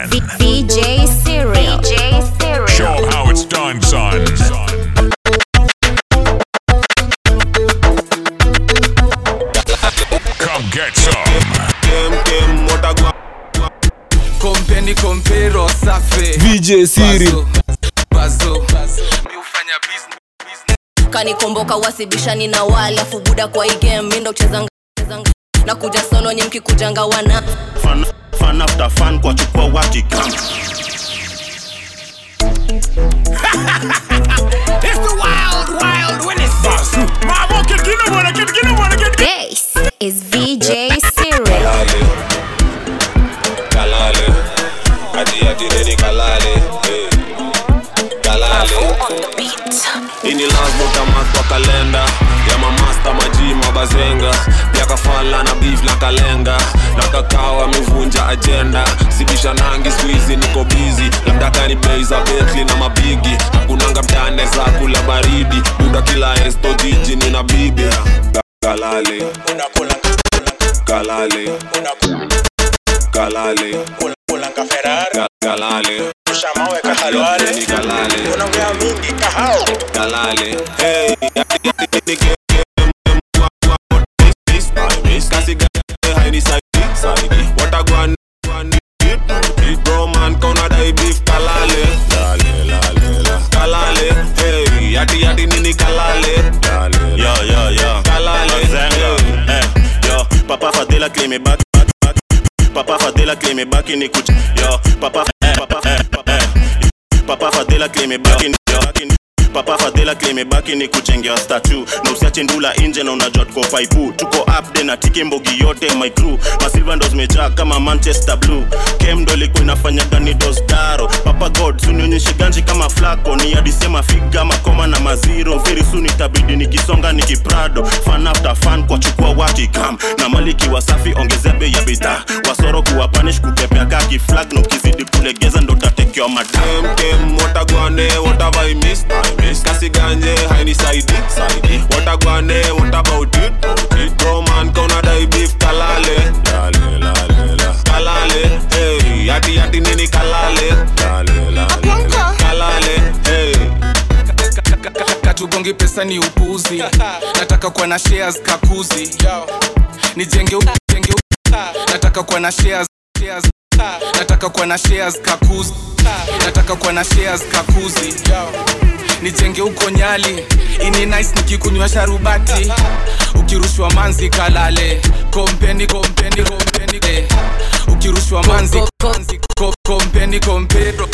V- VJ Cereal. VJ Cereal. Show 'em how it's done, son. Come get some. kompeni kompero safe VJ Siri bazo mi hufanya business kanikomboka wasibishani na wale afu buda kwa hii game mindo chezanga chezanga. na kuja solo nye mkikujanga wana fan, fan after fan kwa chukua watikam This is VJ Cereal. kalale ati ati nini kalale eh. kalale ini lazima utamas kwa kalenda ya mamasta maji mabazenga pia kafala na beef na kalenga na kakao amevunja ajenda sibisha nangi squeezy niko busy labda kani bei za betli na mabigi hakunanga mtane za kula baridi muda kila esto jiji nina bibi Ka- kalale kalale kalale Ka- kalale Ni kalale kalale hey yati yati ni game Miss my miss kasi gani haini saidi saidi watagwan bro man kona dai beef kalale lale lale la kalale hey yati yati nini kalale lale yo yo yo kalale Zenga. hey. Eh, yo papa fadhila claim me back back, back. papa fadhila claim me back in kuch yo papa eh, papa eh, papa eh. papa fadhila claim me back in yo back in papa fadhila claim me back in kuchengea statue na usiache ndula nje na unajua tuko faipu tuko up de na tiki mbogi yote my crew masilva ndo zimejaa kama manchester blue kem ndo ilikuwa inafanya gani dosdaro papa god sunionyeshe ganji kama flako ni adisema figa makoma na maziro very soon itabidi nikisonga nikiprado fan after fan kwa chukua wakikam na maliki wasafi ongezea bei ya bidhaa wasoro kuwa panish kutepea kaki flag na ukizidi kulegeza ndo tatekewa madam kem kem watagwane what have I missed I missed kasi ganje haini saidi saidi watagwane what about it it bro man kona dai beef kalale lale lale la kalale hey yati yati nini kalale lale lale la kalale hey katugongi pesa ni upuzi nataka kuwa na shares kakuzi nijenge u- jenge u- nataka kuwa na shares shares. nataka kuwa na shares kakuzi nataka kuwa na shares kakuzi nijenge huko nyali ini nice nikikunywa sharubati ukirushwa manzi kalale kompeni kompeni kompeni eh. ukirushwa manzi manzi, ko- kompeni kompero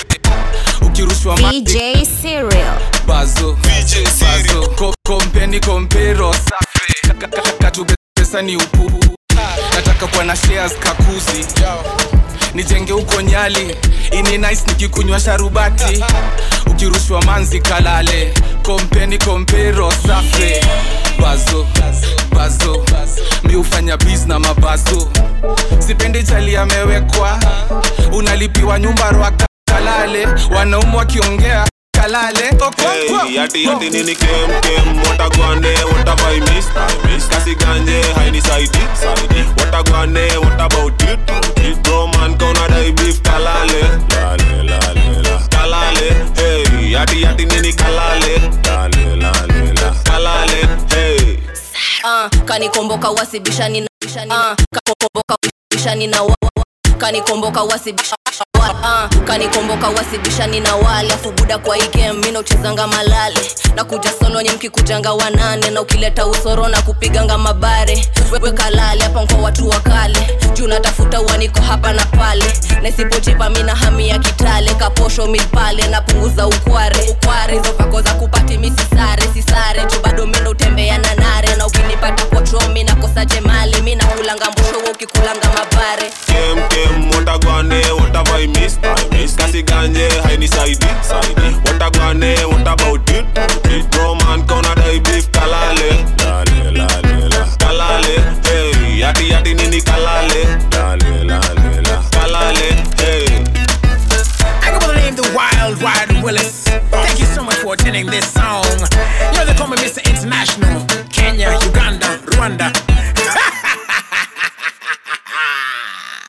ukirushwa manzi VJ Cereal. bazo bazo Ko- kompeni kompero safi Ka- ka- ka- katube pesa ni upupu nataka kuwa na shares kakuzi nijenge huko nyali ini nice nikikunywa sharubati ukirushwa manzi kalale kompeni kompero safi bazo bazo mi hufanya bis na mabazo sipendi chali amewekwa unalipiwa nyumba rwaka kalale wanaume wakiongea kalale Okonkwo. Hey, yati yati nini kem kem watagwane what have I missed I missed kasi ganje haini saidi saidi watagwane what about it it bro man kona dai beef kalale lale lale la kalale hey yati yati nini kalale lale lale la kalale hey uh, kanikomboka wasibishani na uh, kanikomboka wasibishani na wa, wa- kanikomboka wasibishani uh, kanikomboka wasibishani na wale afu buda kwa hii game mindo chezanga malale na kuja solo nye mkikujanga wanane na ukileta usoro na kupiganga mabare wewe kalale hapa kwa watu wa kale juu natafuta uaniko hapa na pale na isipochipa mina hami ya kitale kaposho milpale napunguza ukware ukware hizo pako za kupati misisare sisare juu bado mindo utembea na nare na ukinipata kwa chomi nakosa jemali mi nakulanga mbosho wewe ukikulanga mabare kem kem watagwane what have I missed I missed kasi ganje haini saidi saidi watagwane what about it it bro man kona dai beef kalale lale lale la kalale hey yati yati nini kalale lale lale la kalale hey I go by the name the Wild Wild Willis. Thank you so much for attending this song. You know they call me Mr. International. Kenya, Uganda, Rwanda,